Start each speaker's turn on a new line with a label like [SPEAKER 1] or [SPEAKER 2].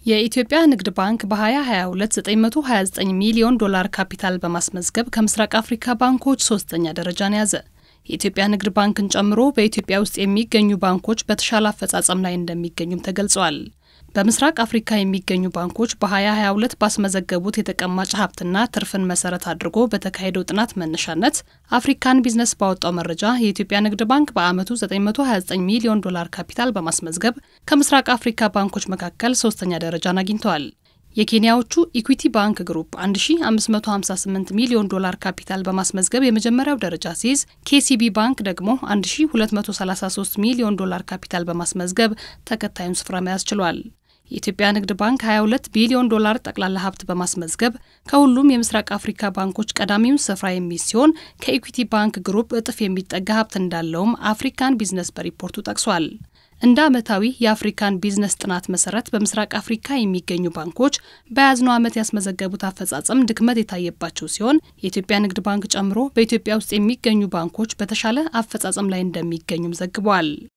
[SPEAKER 1] የኢትዮጵያ ንግድ ባንክ በ2022 929 ሚሊዮን ዶላር ካፒታል በማስመዝገብ ከምስራቅ አፍሪካ ባንኮች ሶስተኛ ደረጃን ያዘ። የኢትዮጵያ ንግድ ባንክን ጨምሮ በኢትዮጵያ ውስጥ የሚገኙ ባንኮች በተሻለ አፈጻጸም ላይ እንደሚገኙም ተገልጿል። በምስራቅ አፍሪካ የሚገኙ ባንኮች በ2022 ባስመዘገቡት የተቀማጭ ሀብትና ትርፍን መሰረት አድርጎ በተካሄደው ጥናት መነሻነት አፍሪካን ቢዝነስ ባወጣው መረጃ የኢትዮጵያ ንግድ ባንክ በዓመቱ 929 ሚሊዮን ዶላር ካፒታል በማስመዝገብ ከምስራቅ አፍሪካ ባንኮች መካከል ሶስተኛ ደረጃን አግኝተዋል። የኬንያዎቹ ኢኩዊቲ ባንክ ግሩፕ 1558 ሚሊዮን ዶላር ካፒታል በማስመዝገብ የመጀመሪያው ደረጃ ሲይዝ ኬሲቢ ባንክ ደግሞ 1233 ሚሊዮን ዶላር ካፒታል በማስመዝገብ ተከታዩን ስፍራ መያዝ ችሏል። የኢትዮጵያ ንግድ ባንክ 22 ቢሊዮን ዶላር ጠቅላላ ሀብት በማስመዝገብ ከሁሉም የምስራቅ አፍሪካ ባንኮች ቀዳሚውን ስፍራ የሚይዝ ሲሆን ከኢኩዊቲ ባንክ ግሩፕ እጥፍ የሚጠጋ ሀብት እንዳለውም አፍሪካን ቢዝነስ በሪፖርቱ ጠቅሷል። እንደ ዓመታዊ የአፍሪካን ቢዝነስ ጥናት መሰረት በምስራቅ አፍሪካ የሚገኙ ባንኮች በያዝነው ዓመት ያስመዘገቡት አፈጻጸም ድክመት የታየባቸው ሲሆን የኢትዮጵያ ንግድ ባንክ ጨምሮ በኢትዮጵያ ውስጥ የሚገኙ ባንኮች በተሻለ አፈጻጸም ላይ እንደሚገኙም ዘግቧል።